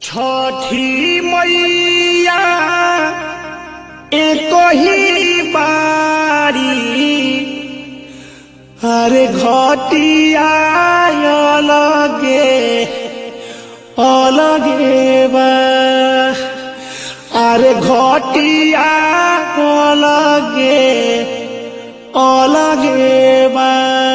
छठी मैया एक ही बारी अरे घटिया अलगे अलगे बा अरे घटिया अलगे अलगे बा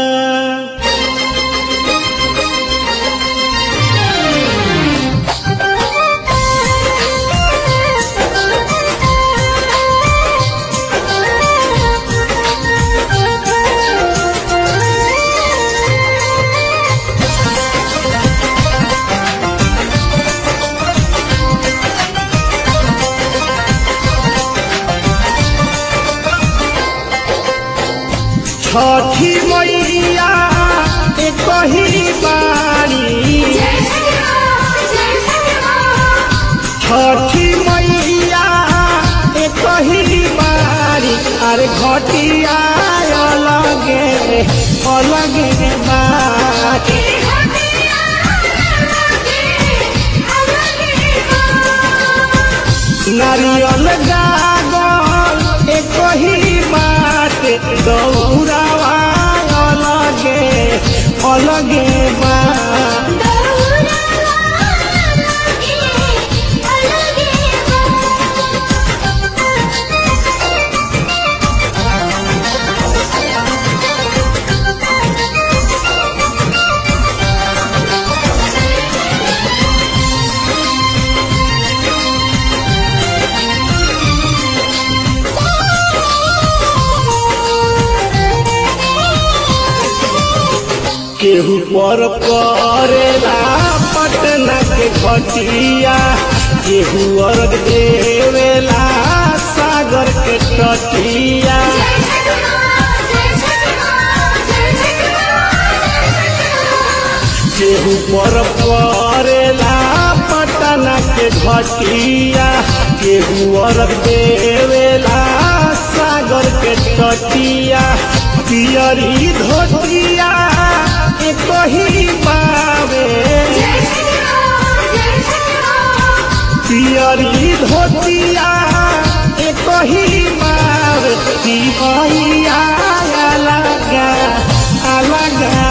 छठी मैया एक ही बारी छठी मैया एक ही बारी अरे घटिया अलगे अलगे बारी नारियल गागल एक ही बात दौड़ावा अलगे अलगे बा केहू पर करेला पटना के घटिया केहू अर्घ देवेला सागर के तटिया केहू पर करेला पटना के घटिया केहू अर्घ देवेला सागर के तटिया पियरी धोतिया एक ही बावे पियरी धोतिया एक ही बावे दिवैया अलगा अलगा